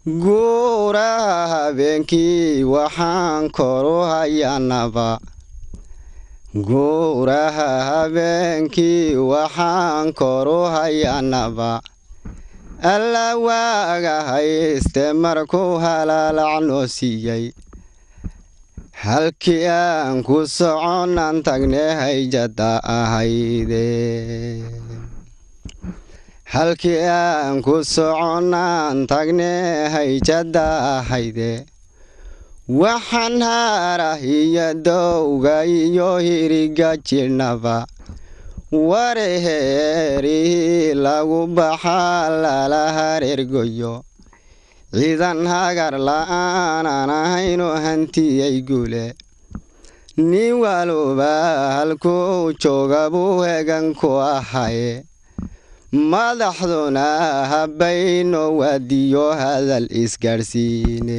guuraha habeenkii waxaan koru hayanaba guuraha habeenkii waxaan koru hayanaba alla waaga hayste markuu halaalacnoo siiyey halkii aan ku soconan tagne hayjada ahayde halkii aan ku soconaan tagne hayjada ahayde waxaan haarah iyo dowga iyo hiriga jirnaba wareheerihii lagu baxaa lala hareergoyo ciidan hagar la'aanan ahaynu hantiyey gule nin waluba halkuu jooga buu hegan ku ahaye madaxduna habbayno waadiyo hadal isgaadhsiine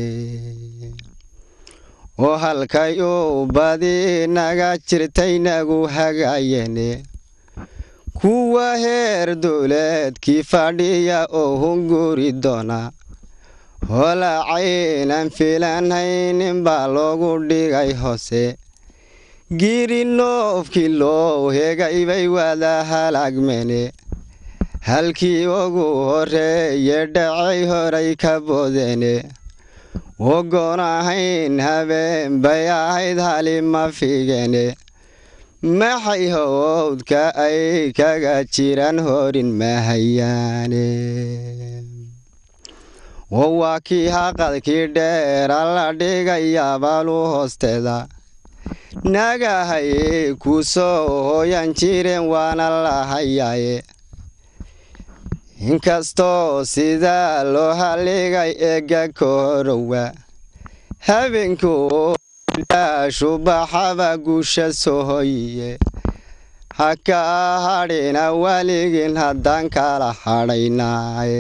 oo halkay uu badi naga jirtaynagu hagaayene kuwa heer dowleedkii fadhiya oo hunguri doona holacaynan filanhaynin baa loogu dhigay hoose giri noofkii loo hegay bay wada halaagmene halkii ugu horeeye dhacay horay ka boodene ogoon ahayn habeen bay ahayd halima figene maxay howdka ay kaga jiraan horin mahayaane oo waa kii haqadkii dheera la dhigayabaalu hoosteeda nagahaye ku soo hooyan jireen waana la hayaaye inkastoo sidaa loo haligay eega ka horowa habeenkuu shubaxaba guusha soo hoyiye ha ka hadhina waligin haddaan kala hadhaynaaye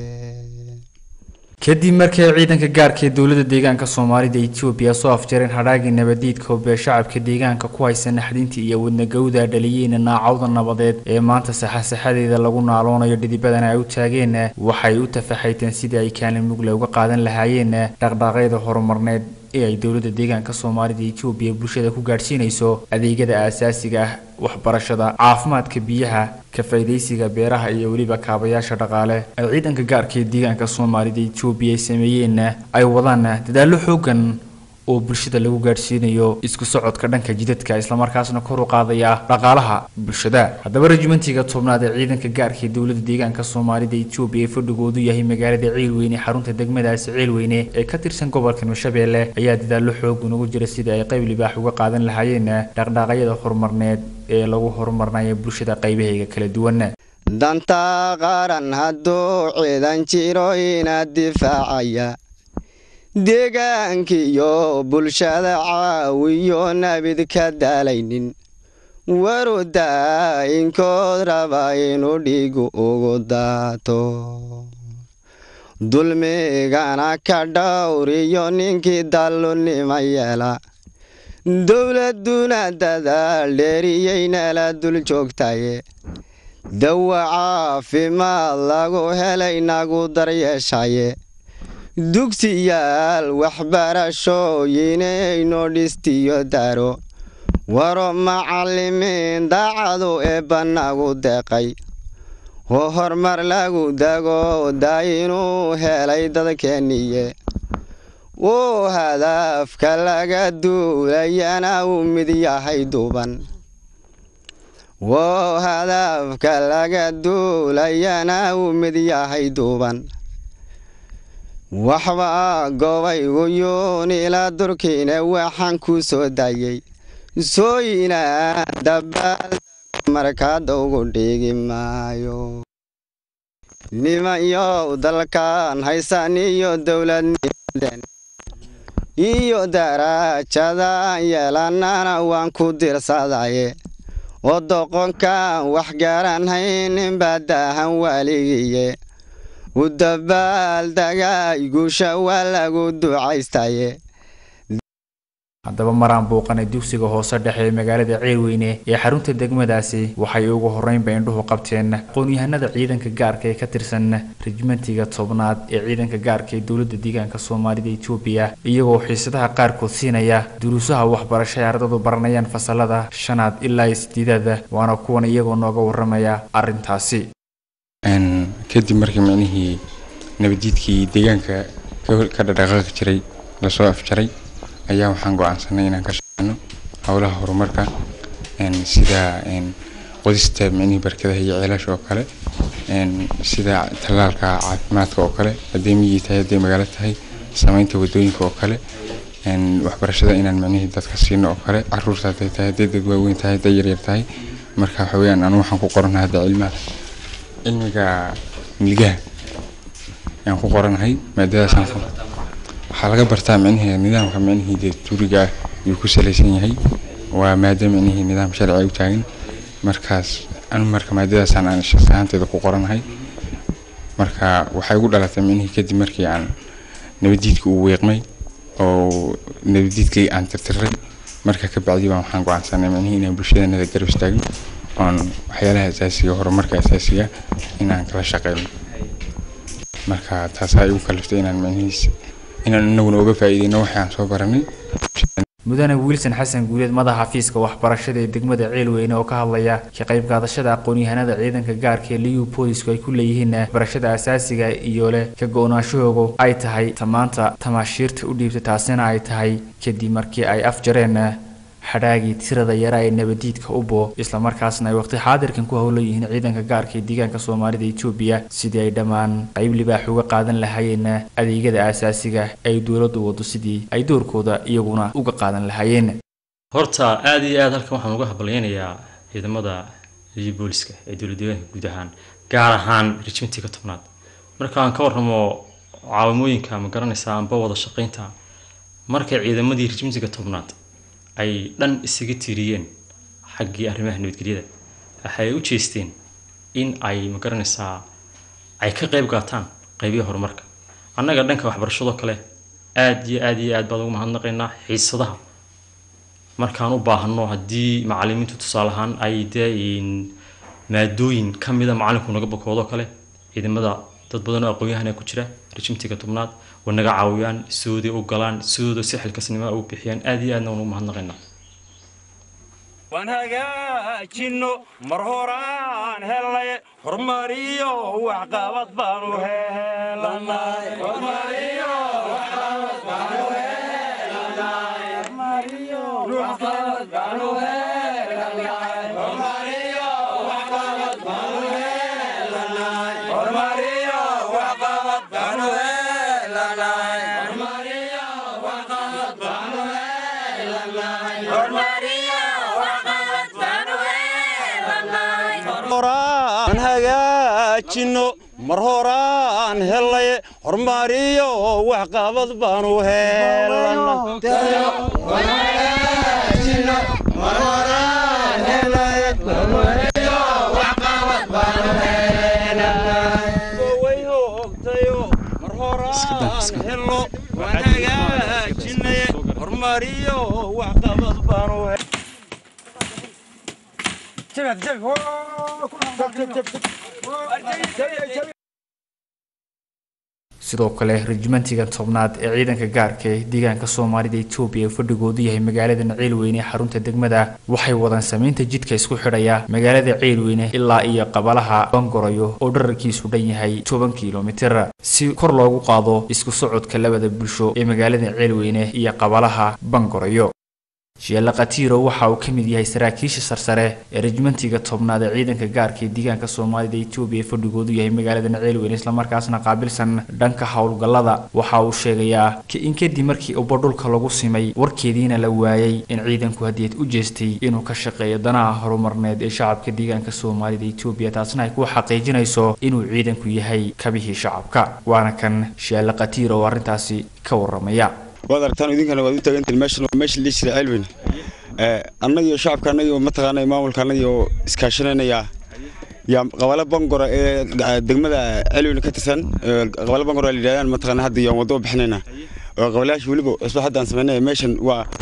kadib markii ay ciidanka gaarka ee dowladda deegaanka soomaalida etoobiya soo afjareen hadhaagii nabadiidka hobee shacabka deegaanka ku haysa naxdintii iyo wadnagowda dhaliyeyna naacawda nabadeed ee maanta saxasaxadeeda lagu naaloonayo dhidibadana ay u taageen waxay u tafaxayteen sidii ay kaalin mugle uga qaadan lahaayeen dhaqdhaaqyada horumarneed ee ay dowladda deegaanka soomaalida etoobiya bulshada ku gaadhsiinayso adeegyada aasaasiga ah waxbarashada caafimaadka biyaha ka faydaysiga beeraha iyo weliba kaabayaasha dhaqaale ay ciidanka gaarka ee deegaanka soomaalida etoobiya ay sameeyeenna ay wadaan dadaallo xoogan oo bulshada lagu gaadhsiinayo isku socodka dhanka jidadka islamarkaasna kor u qaadaya dhaqaalaha bulshada haddaba rejimentiga tobnaad ee ciidanka gaarka ee dowladda deegaanka soomaalida etoobiya ee fadhigoodu yahay magaalada ciilweyne xarunta degmadaasi ciilweyne ee ka tirsan gobolka hirshabeelle ayaa dadaallo xoogan ugu jira sidii ay qayb libaax uga qaadan lahaayeen dhaqdhaaqyada horumarneed ee lagu horumarnayo bulshada qaybahayga kala duwan danta qaran hadduu ciidan jiro inaad difaacaya deegaankiyo bulshada caawiyo nabid ka daalaynin warudaa inkood raba inuu dhiigu ugu daato dulmigana ka dhowriyo ninkii dallunima yeela dowladuna dadaal dheeriyeynala dul joogtaye dawa caafimaad lagu helay nagu daryeeshaye dugsiyaal waxbarashooyinayno dhistiyo daro waro macallimiin daacadu eebba nagu deeqay oo horumar lagu dago daa inuu helay dadkeeniye uu hadaafka laga duulayana uu mid yahay duuban wou hadaafka laga duulayana uu mid yahay duuban waxba gobaygu yuunila durkiine waxaan ku soo dayey sooyinaa dabaal markaada ugu dhigi maayo nimanyow dalkan haysan iyo dowladnimaden iyo darajadan yeelanana waan ku dirsadaye oo doqonkan wax garan haynin baa daahan waaligiye u dabaal dagaay guusha waa lagu ducaystaye haddaba maraan buuqanay dugsiga hoose dhexe ee magaalada ceelweyne ee xarunta degmadaasi waxay ugu horreynba indhuhu qabteen aqoon-yahanada ciidanka gaarka ee ka tirsan rejimentiga tobnaad ee ciidanka gaarka ee dowladda deegaanka soomaalida etoobiya iyagoo xiisadaha qaarkood siinaya duruusaha waxbarasho ee ardadu baranayaan fasalada shanaad ilaa iyo sideedaada waana kuwan iyagoo nooga waramaya arrintaasi kadib markii micnihii nabadiidkii deegaanka ka dhadhaqaaqi jiray lasoo afjaray ayaa waxaan go-aansanay inaan ka shaqeyno howlaha horumarka sida qodista micnihii barkadaha iyo ceelasha oo kale sida tallaalka caafimaadka oo kale hadday miyi tahay hadday magaalo tahay sameynta wadooyinka oo kale waxbarashada inaan micnihii dadka siino oo kale caruurta hadday tahay hadday dad waaweyn tahay hadday yaryar tahay marka waxa weeyaan anu waxaan ku qoranahay hadda cilmaha cilmiga milgaha ayaan ku qoranahay maadadaasaan waxaa laga bartaa micnihii nidaamka micnihii dee tuuriga ah ayuu ku salaysan yahay waa maada micnihii nidaam sharci u taagan markaas anu marka maadadaasaan aan shaqsi ahaanteeda ku qoranahay marka waxay ugu dhalatay micnihii kadib markii aan nabadiidka uu weeqmay oo nabadiidkii aan tirtiray marka ka bacdi baan waxaan go-aansanay micnihii inaan bulshadanada garab istaagno oon waxyaalaha asaasiga horumarka asaasiga inaan kala shaqeyno marka taasaa igu kaliftay inaan micnihiis inaan inaguna uga faa'iideyno waxii aan soo baranay mudane wiilson xasan guuleed madaxa xafiiska waxbarashada ee degmada ceelweyne oo ka hadlaya ka qayb qaadashada aqoon-yahanada ciidanka gaarka ee liyu boolisku ay ku leeyihiin waxbarashada asaasiga iyo leh ka go-naanshahoogu ay tahay tamaanta tamaashiirta u dhiibta taasina ay tahay kadib markii ay afjareen xadhaagii tirada yara ee nabadiidka ubo islamarkaasna ay waqti xaadirkan ku howlan yihiin ciidanka gaarka ee deegaanka soomaalida etoobiya sidii ay dhammaan qayb libaax uga qaadan lahaayeen adeegyada aasaasiga ay dowladdu wado sidii ay doorkooda iyaguna uga qaadan lahaayeen horta aada iyo aada halkan waxaan uga habalyeynayaa ciidamada liyo booliska ee dowlad deegaanka guud ahaan gaar ahaan rejimentiga tobnaad marka aan ka warramo caawimooyinka ma garanaysaa amba wada shaqaynta markay ciidamadii rejimentiga tobnaad ay dhan isaga tiiriyeen xaggii arrimaha nabadgelyada waxay u jeesteen in ay ma garanaysaa ay ka qayb qaataan qaybihi horumarka annaga dhanka waxbarashadoo kale aada iyo aada iyo aad baan ugu mahadnaqaynaa xiisadaha markaan u baahano haddii macalimiintu tusaale ahaan ay dee maadooyin ka mida macalinku naga bakoodoo kale ciidamada dad badan oo aqoon-yahana ku jira rejimtiga tobnaad way naga caawiyaan sidooday u galaan sidooda si xilkasnimo u bixiyaan aada iyo aadna waan ugu mahadnaqaynaa waan hagaajinno mar horaan helnay horumariyo waxqabad baanu horaan hagaajinno mar horaan helnay horumariyo waxqabad baanu helno waan hagaajinay horumariyo waxqabad baanu sidoo kale rejimentiga tobnaad ee ciidanka gaarka ee deegaanka soomaalida etoobiya ee fadhigoodu yahay magaalada ceelweyne ee xarunta degmada waxay wadaan sameynta jidka isku xidhaya magaalada ceelweyne ilaa iyo qabalaha bangorayo oo dherarkiisu dhan yahay toban kilomitir si kor loogu qaado isku socodka labada bulsho ee magaalada ceelweyne iyo qabalaha bangorayo sheelle khatiiro waxa uu ka mid yahay saraakiisha sarsare ee rejimentiga tobnaad ee ciidanka gaarka ee deegaanka soomaalida etoobiya ee fadhigoodu yahay magaalada ceelweyne islamarkaasna qaabilsan dhanka howlgallada waxa uu sheegayaa in kadib markii uba dhulka lagu simay warkeediina la waayay in ciidanku hadiyad u jeestay inuu ka shaqeeyo danaha horumarneed ee shacabka deegaanka soomaalida etoobiya taasna ay ku xaqiijinayso inuu ciidanku yahay kabihii shacabka waana kan sheelle khatiiro oo arrintaasi ka waramaya waad aragtaan idinkana waad u taagantiin meeshan waa meesha lii jira ceelweyne annagiyo shacabka annagio mataqaana maamulka annagio iskaashanaynayaa yaa qabalo bangora ee degmada ceelweyne ka tirsan qabalo bangora la yidhahdaan mataqaana hadda yaan waddo bixinaynaa oo qabalayaasha weliba cusba hadda aan samaynaya meeshan waa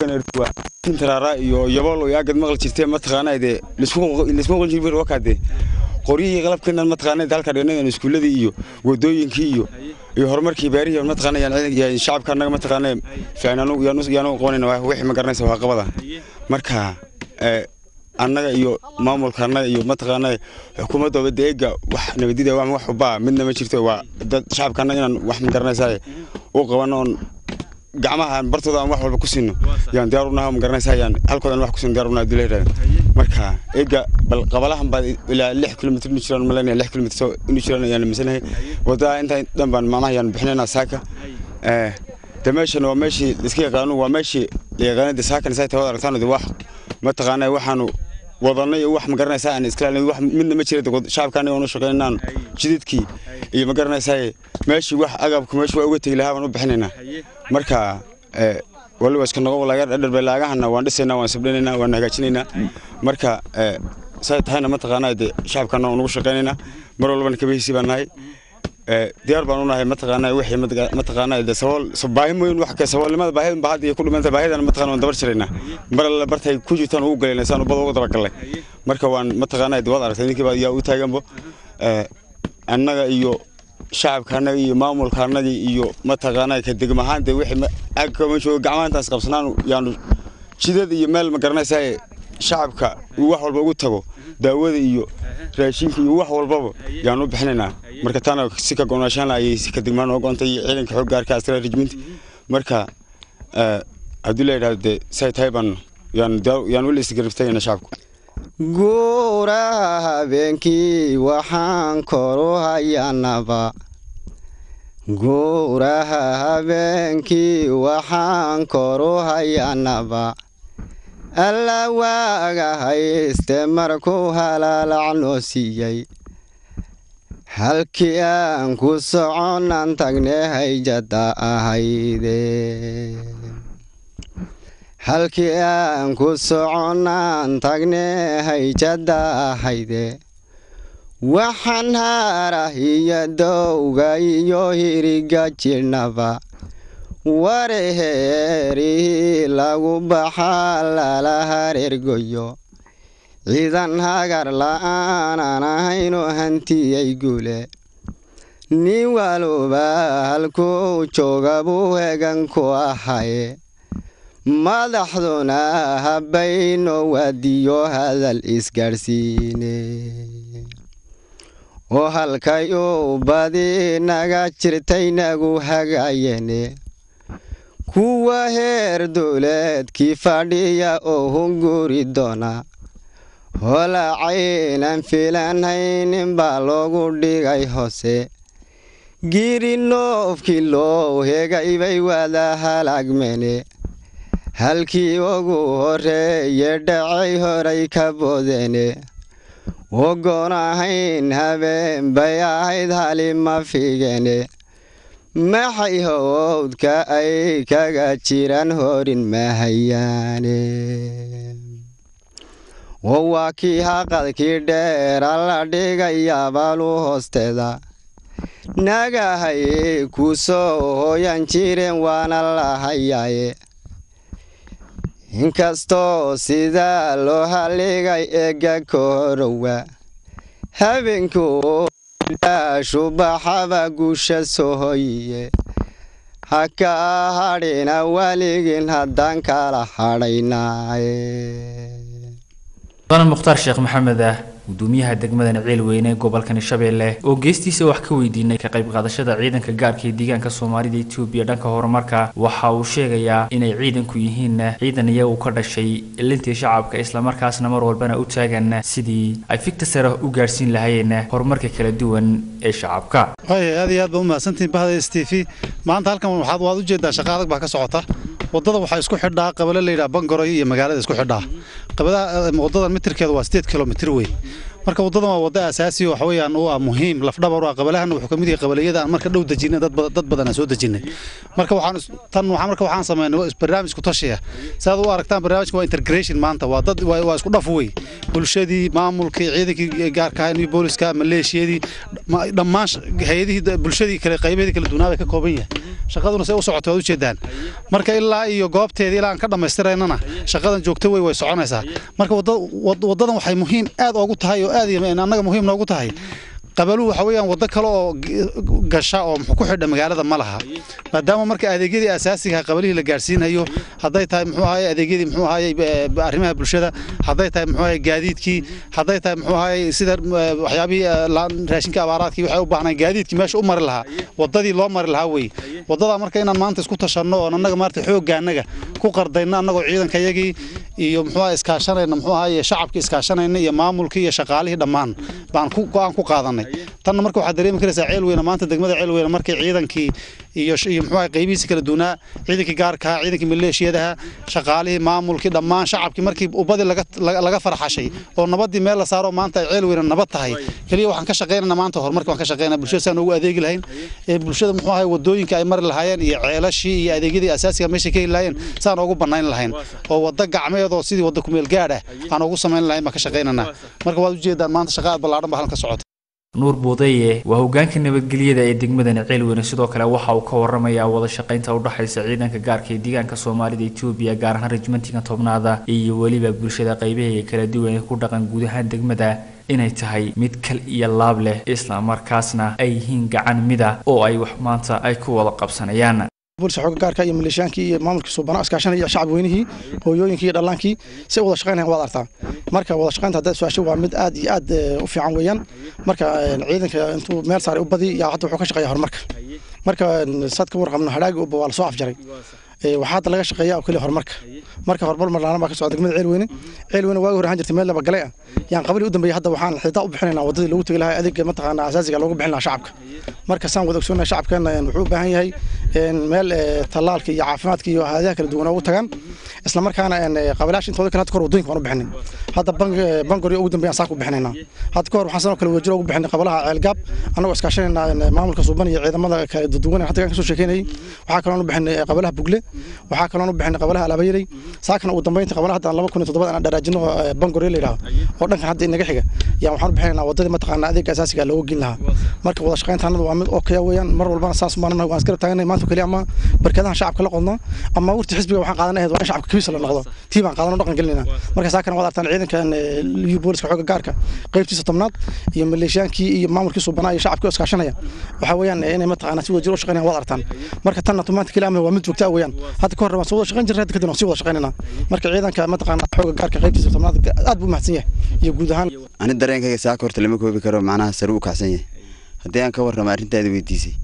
waa tintaraara iyo yabool iyo agad maqli jirtee mataqaanaa dee laisma qolin jirin wakaadee qoryihii qalabkeenan mataqaanaa halka dhignadan iskuuladii iyo wadooyinkii iyo iyo horumarkii beerihii mataqaanaa yaan shacabka annaga mataqaanaa fiicnaanu yaanu qabanayna wixii ma garanaysa waa qabada marka annaga iyo maamulka annaga iyo mataqaanaa xukuumadda deega wax nabadida wax wax ubaa midna ma jirto waa dad shacabka annaga inaan wax ma garanaysaa u qabano oon gacmaha bartooda aan wax walba ku siino yaan diyaar u nahay ma garanaysaa yaan halkooda aan wax ku siino diyaar u nahay dula yidhahda marka eega bal qabalahan baa ilaa lix kilomitr inu jiraan malaynaya lix kilomitr soo inu jiraan ayaan misanahay wadada intaa dhan baan macnaha yaan bixinaynaa saaka de meeshan waa meeshii iska yaqaano waa meeshii la yaqaanay de saakan say tawada aragtaan de wax mataqaanaa waxaanu wadanay iyo wax ma garanaysaa aan iska wax midna ma jira shacabka anaga oonu shaqaynaan jididkii iyo ma garanaysaa meeshii wax agabku meeshii waa uga tegi lahaa baan u bixinaynaa marka waliba iska noqo laga dharbelaagahana waan dhisaynaa waan sabdhinaynaa waan hagaajinaynaa marka say tahayna mataqaanaa de shacabkana waan ugu shaqaynaynaa mar walbana kabihiisii baan nahay diyaar baan u nahay mataqaanaa wixii mataqaanaa de sabool baahi mooyin wax ka saboolnimada baahida baa hadda ku dhimanta baahidana mataqaanaa waan dabar jiraynaa mar alle bartay ku jirtaan ugu galaynaa saan ubada uga dabagallay marka waan mataqaanaa de waad aragtay ninkii baa yaa u taaganbo annaga iyo shacabka annaga iyo maamulka annaga iyo mataqaanaa ka degmahaan de wixii agkama joogo gacmahantaas qabsanaan yaanu jidad iyo meel ma garanaysaa shacabka uu wax walba ugu tago daawada iyo raashinka iyo wax walbaba yaan u bixinaynaa marka taana si ka gonaashaan ayay si ka degmaan oo goontay iyo ciidanka xoog gaarka astra regiment marka haddii la yidhahdo dee say tahay baan yaan yaan weli isgarabtagayna shacabku guuraha habeenkii waxaan koru hayanaba guuraha habeenkii waxaan koru hayanaba alla waaga hayste markuu halaalacnoo siiyey halkii aan ku soconan tagne hayjada ahayde halkii aan ku soconaan tagne hayjada ahayde waxaan haarah iyo dowga iyo hiriga jirnaba wareheerihii lagu baxaa lala hareergoyo ciidan hagar la'aanan ahaynu hantiyey guule nin waluba halkuu jooga buu hegan ku ahaye madaxduna habbayno wadiyo hadal isgaadhsiine oo halkay uu badi naga jirtay nagu hagaayene kuwa heer dowleedkii fadhiya oo hunguri doona holacaynan filanhaynin baa loogu dhigay hoose giri noofkii loo hegaybay wada halaagmene halkii ugu horeeye dhacay horay ka boodene wogoon ahayn habeen bay ahayd halima figene maxay howdka ay kaga jiraan horin mahayaane oo waa kii haqadkii dheera la dhigayabaalu hoosteeda nagahaye ku soo hooyan jireen waana la hayaaye inkastoo sidaa loo haligay eega kahorowa habeenkuu shubaxaba guusha soo hoyiye ha ka hadhina waligin haddaan kala hadhaynaaye mudane mukhtaar sheekh maxamed ah gudoomiyaha degmada naciil weyne ee gobolka shabeelle oo geestiisa wax ka weydiinay ka qayb qaadashada ciidanka gaarka ee deegaanka soomaalida etoobiya dhanka horumarka waxa uu sheegayaa inay ciidanku yihiin ciidan iyagu ka dhashay ilintii shacabka islamarkaasna mar walbana u taagan sidii ay fikta sare u gaarhsiin lahaayeen horumarka kala duwan ee shacabka way aad iyo aad baa u mahadsantihin bahda s t v maanta halkan waxaad waad u jeedaa shaqa adag baa ka socota wadada waxaa isku xidhaa qabale layidhaha bangoroy iyo magaalada isku xidhaa qabadaha wadadan mitirkeedu waa sideed kilomitir weyn marka wadadan waa wada asaasi waxa weeyaan u ah muhiim lafdhabar u ah qabalahana wuxuu ka mid yahay qabaliyada aan marka dhow dejinay dad badan dad badan aan soo dejinay marka waxaan tan waxaan marka waxaan sameynay barnaamij ku tashiya saad u aragtaan barnaamijka waa integration maanta waa dad waa isku dhaf wey bulshadii maamulkii ciidankii gaarka ahaa booliska maleeshiyadii dhammaan hay-adihii bulshadii kale qaybaheedii kala duwanaa bay ka kooban yahay shaqaduna say u socoto waad ujeedaan marka ilaa iyo goobteedii ilaa aan ka dhammaystiraynana shaqadan joogto wey way soconaysaa marka waddadan waxay muhiim aad oogu tahay oo aad annaga muhiim noogu tahay qabaluhu waxa weeyaan waddo kale oo gasha oo muxuu ku xidha magaalada ma laha maadaama marka adeegyadii asaasiga qabalihii la gaarsiinayo hadday tahay muxuu ahaye adeegyadii muxuu ahaye arrimaha bulshada hadday tahay muxuu ahaye gaadiidkii hadday tahay muxuu ahaye sida waxyaabihii raashinka abaaraadkii waxay u baahnaan gaadiidkii meesha u mari lahaa waddadii loo mari lahaa wey waddadaa marka inaan maanta isku tashanno oon annaga maarata xoogga annaga ku qardayno annagoo ciidankayagii iyo muxuu ahaye iskaashanayna muxuu ahaye shacabkii iskaashanayna iyo maamulkii iyo shaqaalihii dhammaan baan ku go'aan ku qaadanay tanna marka waxaad dareemi karaysaa ceel weyne maanta degmada ceel weyne markay ciidankii iyo iyo muxuu ahay qaybihiisa kala duunaa ciidankii gaarka ciidankii maleeshiyadaha shaqaalihii maamulkii dhammaan shacabkii markii ubadii laga laga farxashay oo nabadii meel la saaro maanta ay ceel weyne nabad tahay kaliya waxaan ka shaqaynaynaa maanta horumarka waan ka shaqaynaa bulshada saan ugu adeegi lahayn ee bulshada muxuu ahay wadooyinka ay mari lahaayeen iyo ceelashii iyo adeegyadii asaasiga meesha ka heli lahaayeen saan ugu banayn lahayn oo wadda gacmeed oo sidii wadda kumeel gaadh ah aan ugu samayn lahayn baan ka shaqaynaynaa marka waad ujeedaan maanta shaqa aad ballaadhan baa halkan ka socota nuur buudaye waa hogaanka nabadgelyada ee degmadani ceelweyne sidoo kale waxa uu ka waramayaa wada shaqaynta udhexaysa ciidanka gaarka ee deegaanka soomaalida etoobiya gaar ahaan rejmentiga tobnaada iyo weliba bulshada qaybaheega kala duwan ee ku dhaqan guud ahaan degmada inay tahay mid kal iyo laab leh islamarkaasna ay yihiin gacan mida oo ay wax maanta ay ku wada qabsanayaan booliska xooga gaarka iyo maleeshiyaankii iyo maamulkii suubana iskaashanaya iyo shacab weynihii hooyooyinkii iyo dhallaankii si wada shaqaynayan waad artaa marka wada shaqaynta haddaad su-aasho waa mid aad iyo aad u fiican weeyaan marka ciidanka intuu meel saaray u badi yaa hadda wuxuu ka shaqeeya horumarka marka saad ka warqabno hadhaagi uba waa lasoo afjaray waxaa hadda laga shaqeeya oo keliya horumarka marka horumar marlaana baa ka socda degmada ceelweyne ceelweyne waagi hore ahaan jirtay meel laba galay ah yaan qabali u dambeeyay hadda waxaan xitaa u bixinaynaa waddadii lagu tegi lahaa adeega mataqaana asaasiga loogu bixin lahaa shacabka marka saan wada ogsoonnahay shacabkeena wuxuu u baahan yahay meel tallaalka iyo caafimaadka iyo hayadaha kala duwan ugu tagaan isla markaana qabilaasha intooda kale hadda kahor waddooyinka waan u bixinay hadda bangori ugu dambeeyaan saan ku bixinaynaa hadda kahor waxaan sanoo kale wadajiro ugu bixinay qabalaha ceelgaab annagoo iskaashanaynaa maamulka suuban iyo ciidamada kala duwan hadda ka soo sheekeynayay waxaa kaloon u bixinay qabalaha bugle waxaa kaloon u bixinay qabalaha alaabayeley saakana ugu dambeynta qabalaha hadda laba kun iyo toddobaad aan dharaajino bangori la yidhaahdo oo dhankan hadda inaga xiga yaan waxaan u bixinaynaa waddadii mataqaana adeega asaasiga looga gelin lahaa marka wada shaqaynta annada waa mid oo kaya weeyaan mar walbana saas maanana waan iskala taaganay maanta keliya ama barkadahan shacabka la qodno ama wurti xisbiga waxaan qaadan ahayd waa in shacabka kabiisa la noqdo tii baan qaadan oo dhaqan gelinayna marka saakana waad artaan ciidankan liyu booliska xooga gaarka qaybtiisa tobnaad iyo maleeshiyaankii iyo maamulkii suubanaa iyo shacabkii oo iskaashanaya waxaa weeyaan inay mataqaana si wadajir u shaqaynayaan waad artaan marka tanna maanta keliya ama waa mid joogtaa weeyaan hadda ka hor waan soo wada shaqayn jirnay hadda kadib waan sii wada shaqaynaynaa marka ciidanka mataqaana xooga gaarka qaybtiisa tobnaad aad buu mahadsan yahay iyo guud ahaan ani dareenkayga saaka horta lama koobi karo macnaha sare u kacsan yahay haddii aan ka warramo arrintaada weydiisay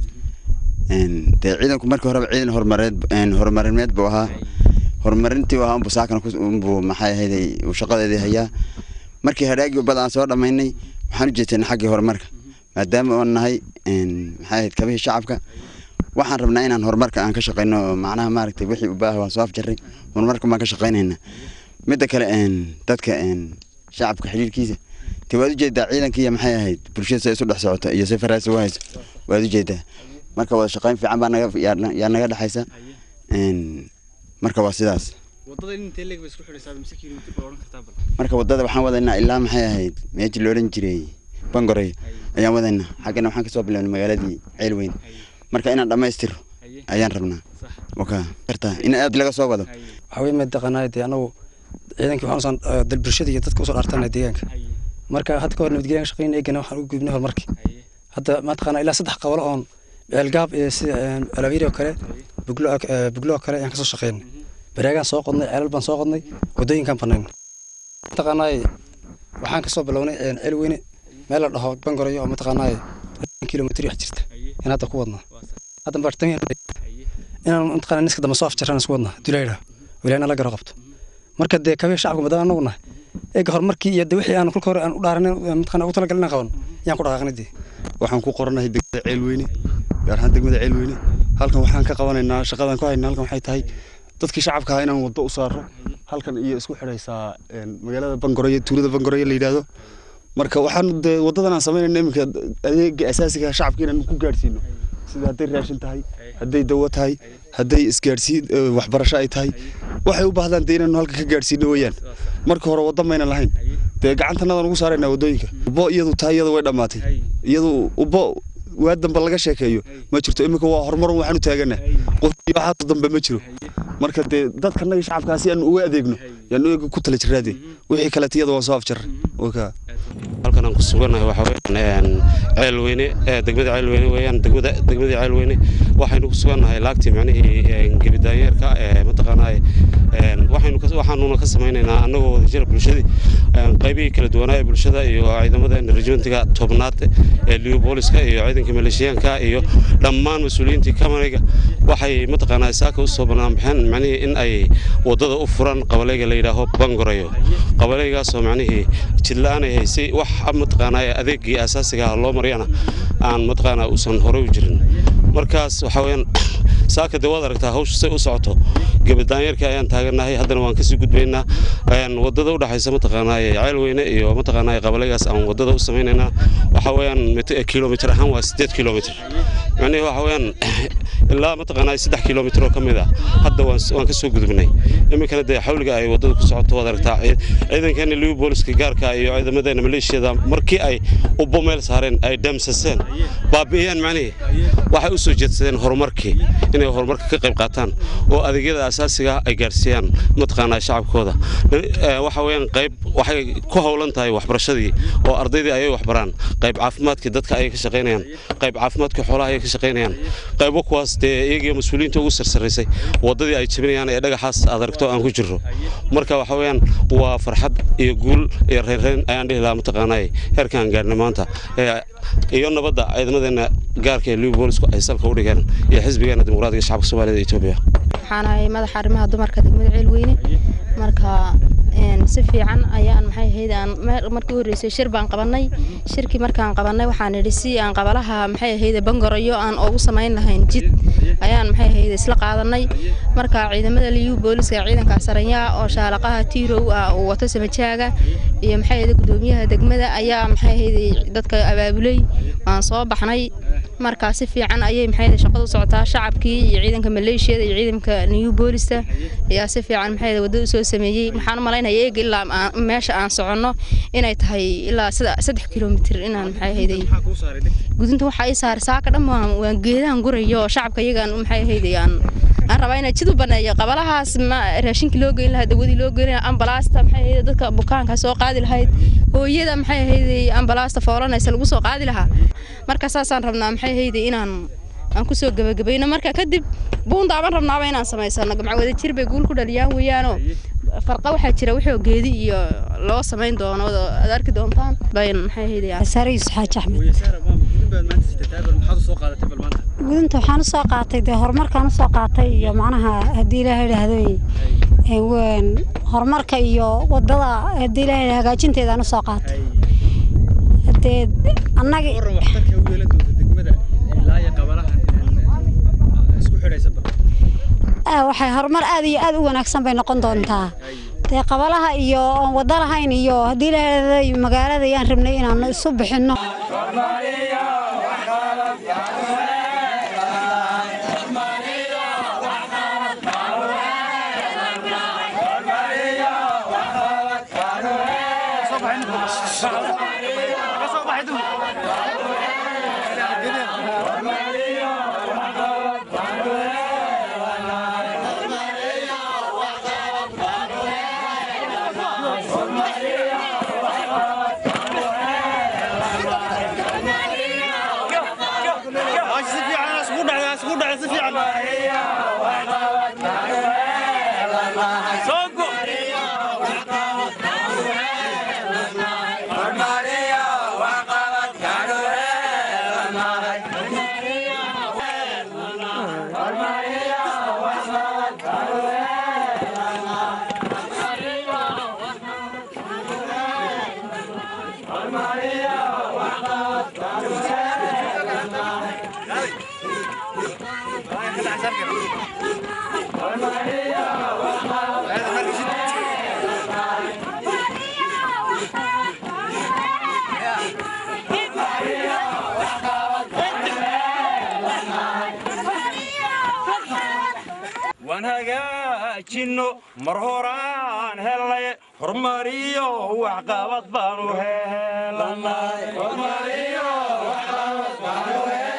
dee ciidanku markii horeba ciidan horumareed horumarineed buu ahaa horumarintii ahaa unbuu saakana unbuu maxay ahayday uu shaqadeedii hayaa markii hadhaagii ubad aan soo dhammaynay waxaan u jeesanay xaggii horumarka maadaama oon nahay maxay ahayd kabihii shacabka waxaan rabnaa inaan horumarka aan ka shaqayno oo macnaha maaragtay wixii u baaha waan soo afjarray horumarka baan ka shaqaynaynaa midda kale dadka shacabka xiriirkiisa te waad ujeedaa ciidanka iyo maxay ahayd bulshada si isu dhex socota iyo si faraas ugu hayso waad ujeedaa marka wada shaqayn fiican baa naga yaa naga dhexaysa marka waa sidaas marka wadada waxaan wadaynaa ilaa maxay ahayd meeshii la odhan jiray bangorey ayaan wadaynaa xaggana waxaan kasoo bilownay magaaladii ceelweyn marka inaan dhammaystiro ayaan rabnaa waka kartaa in aad laga soo wado waxaa wey mataqaanaa dee anagu ciidankii waxaan usoo dal bulshada iyo dadka usoo dhaartana deegaanka marka hadda ka hor nabadgelyan shaqayn eegana waxaan ugu gudbinay horumarkii hadda mataqaanaa ilaa saddex qabalo oon ceelgaab iyo sida alaabiri oo kale buglo oo kale ayaan kasoo shaqeynay baraagaan soo qodnay ceelal baan soo qodnay waddooyinkaan banayn mataqaanaa waxaan kasoo bilownay ceel weyne meel la dhaho bangorayo oo mataqaanaa kilomitr wax jirta in hadda ku wadnaa hadda bartami inaan mataqaanaa niska dambe soo afjaraan isku wadnaa dulayra wilaayna la garo qabto marka dee kabee shacabka maadaama anagu nahay eega horumarkii iyo de wixii aan kulka hore aan u dhaaranin mataqaanaa ugu talagalin inaan qaban yaan ku dhaqaaqnay dee waxaan ku qoranahay degmada ceelweyne gaar ahaan degmada ceelweyne halkan waxaan ka qabanaynaa shaqadan ku haynaa halkan waxay tahay dadkii shacabka ahaa inaan waddo u saaro halkan iyo isku xidhaysaa magaalada bangoroye tuulada bangoroye la yidhaahdo marka waxaan dee waddadan aan samaynayna iminka adeega asaasiga shacabka inaan ku gaadhsiino sida hadday raashin tahay hadday dawo tahay hadday isgaadhsiin waxbarasho ay tahay waxay u baahdaan dee inaanu halka ka gaadhsiino weeyaan marka hore waddo maynan lahayn dee gacantanadaan ugu saaraynaa waddooyinka ubbo iyadu tahay iyadu way dhammaatay iyadu ubbo waa dambe laga sheekeeyo ma jirto iminka waa horumar waxaanu taagana qof iyo waxaas dambe ma jiro marka dee dadka annaga shacabkaasi aan uga adeegno yaan eega ku tala jiraade wixii kaleeta iyada waa soo afjar halkan aan ku sugannahay waxa weeyaan ceelweyne degmada ceelweyne weeyaan degmada degmada ceelweyne waxaynu ku sugannahay laagtii macnihii gebidaanyeerka ee mataqaanaa waxaynu waxaanuna ka samaynaynaa annagoo wadajira bulshadii qaybihii kala duwanaa ee bulshada iyo ciidamadeena rejimentiga tobnaad ee liubooliska iyo ciidanka maleeshiyaanka iyo dhammaan mas-uuliyiintii kamarayga waxay mataqaanaa saaka usoo banaanbaxeen macnihii in ay wadada u furan qabalayga la yidhaaho bangorayo qabalaygaasoo macnihii jidla-aan ay haysay wax mataqaanaa adeegii asaasiga ah loo maryana aan mataqaanaa uusan horey u jirin markaas waxa weeyaan saaka dee waad aragtaa hawsha say u socoto gebadaanyarkii ayaan taagannahay haddana waan kasii gudbaynaa wadada u dhexaysa mataqaanaa ceelweyne iyo mataqaanaa qabalaygaas aan wadada u samaynaynaa waxa weeyaan kilomitir ahaan waa sideed kilomitir macnihii waxa weeyaan ilaa mataqaanaa saddex kilomitir oo ka mid ah hadda waan ka soo gudubnay iminkana dee xawliga ay wadada ku socoto waad aragtaa ciidankeena liu booliska gaarka iyo ciidamadeena maleeshiyada markii ay ubbo meel saareen ay damsaseen baabi'iyeen macnihii waxay u soo jeedsadeen horumarkii inay horumarka ka qayb qaataan oo adeegyada asaasiga ay gaarsiiyaan mataqaanaa shacabkooda waxa weeyaan qayb waxay ku howlan tahay waxbarashadii oo ardaydii ayay waxbaraan qayb caafimaadkii dadka ayay ka shaqaynayaan qayb caafimaadkii xoolaha ayay ka shaqaynayaan qaybo kuwaas dee iyagiyo mas-uuliyiinta ugu sarsaraysay waddadii ay jebinayaan ee dhagaxaas aad aragto aan ku jirro marka waxa weeyaan waa farxad iyo guul iyo reynreyn ayaan dhihi lahaa mataqaanaa heerkaan gaarnay maanta iyo nabadda ciidamadeena gaarka ee liu boolisku ay salka u dhigeen iyo xisbigeena dimuqraadiga shacabka soomaalida etoobiya waxaan ahay madaxa arrimaha dumarka degmada ceelweyne marka si fiican ayaan maxay ahayd aan markii horreysay shir baan qabanay shirkii markaan qabanay waxaan idhi si aan qabalaha maxay ahayd bangaroyo aan ugu samayn lahayn jid ayaan maxay ahayd isla qaadanay marka ciidamada liyu booliska ciidanka saranyaa oo shaalaqaha tiirow ah uu wato samajaaga iyo maxay ahayd gudoomiyaha degmada ayaa maxay ahayd dadka abaabulay waan soo baxnay marka si fiican ayay maxay ahayd shaqadu socotaa shacabkii iyo ciidanka maleeshiyada iyo ciidanka liyu boolista ayaa si fiican maxay ahayd wadada usoo sameeyey waxaan u malaynaya eeg ilaa meesha aan soconno inay tahay ilaa sida saddex kilomitir inaan maxay ahayday gudunta waxaa ii saaray saaka dhan waan geedahan gurayo oo shacabka iyagaan maxay ahayday aan aan rabaa inaan jid u baneeyo qabalahaas ma raashinkii loo geyn lahaa dawadii loo geyn lahaa ambalaasta maxay ahayd dadka bukaanka soo qaadi lahayd hooyada maxay ahayday ambalaasta foolanaysa lagu soo qaadi lahaa marka saasaan rabnaa maxay ahayday inaan aan kusoo gabagabayno marka kadib buundaaban rabnaaba inaan samaysano gamca wada jir bay guul ku dhaliyaan weeyaanoo farqa waxaa jira wuxuu geedi iyo loo samayn doono aad arki doontaan bayn maxay ahayd sariis xaaji axmed gudunta waxaan usoo qaatay dee horumarkaan usoo qaatay iyo macnaha haddii ilaaha idhaahday horumarka iyo wadada haddii ilaaha hagaajinteedaan usoo qaatay dee annaga waxay horumar aad iyo aad u wanaagsan bay noqon doontaa dee qabalaha iyo oon wada lahayn iyo haddii lahaaday magaalada ayaan rabnay inaanu isu bixinno waan hagaajinno mar horaan helnay horumariyo waxqabad baanu helanay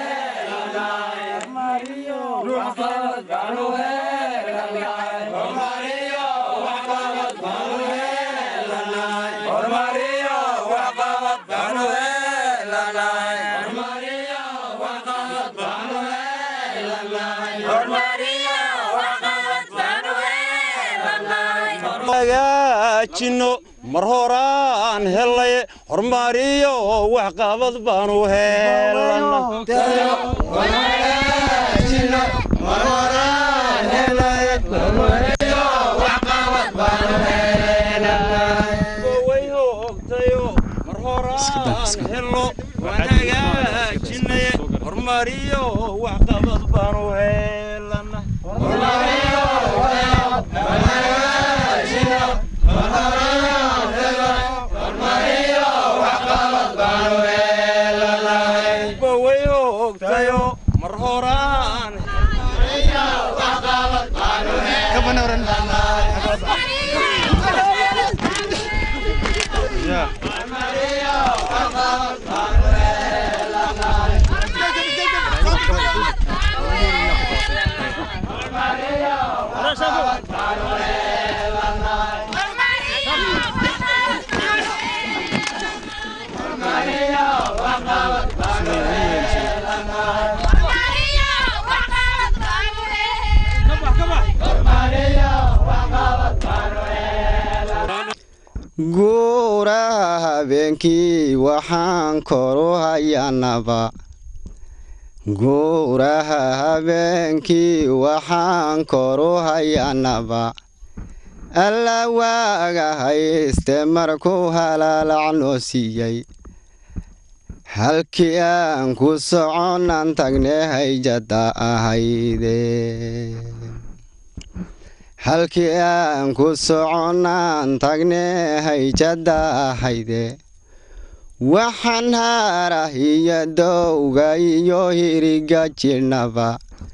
hagaajinno mar horaan hellay horumariyo waxqabad baanu hagaajinay horumariyo waxqabad baanu helana way ogtayo mar horaan guuraha habeenkii waxaan koru hayanaba guuraha habeenkii waxaan koru hayanaba alla waaga hayste markuu halaalacnoo siiyey halkii aan ku soconan tagne hayjada ahayde halkii aan ku soconaan tagne hayjada ahayde waxaan haarah iyo dowga iyo hiriga jirnaba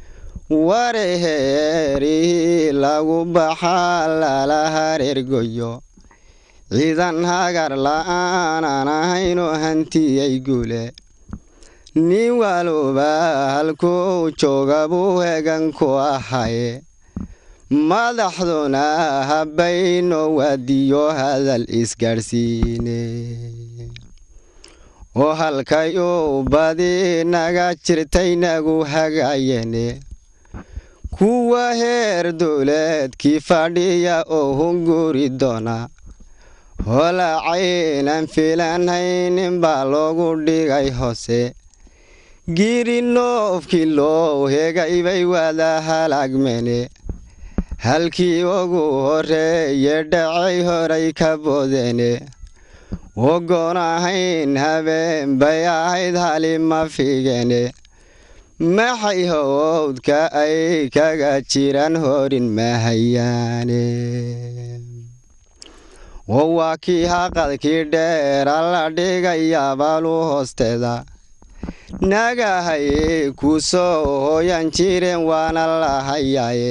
wareheerihii lagu baxaa lala hareergoyo ciidan hagar la'aanan ahaynu hantiyey guule nin waluba halkuu jooga buu hegan ku ahaye madaxduna habayno waadiyo hadal isgaadhsiine oo halkay uu badi naga jirtay nagu hagaayene kuwa heer dowleedkii fadhiya oo hunguri doona holacaynan filanhaynin baa loogu dhigay hoose giri noofkii loo hegay bay wada halaagmene halkii ugu horeeye dhacay horay ka boodene ogoon ahayn habeen bay ahayd halima figene maxay howdka ay kaga jiraan horin mahayaane oo waa kii haqadkii dheera la dhigayabaalu hoosteeda nagahaye ku soo hooyan jireen waana la hayaaye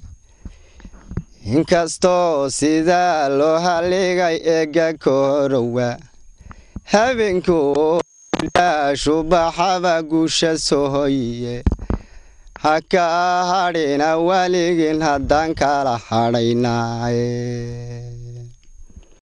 inkastoo sidaa loo haligay eega kahorowa habeenkuu shubaxaba guusha soo hoyiye ha kaa hadhina weligin haddaan kala hadhaynaaye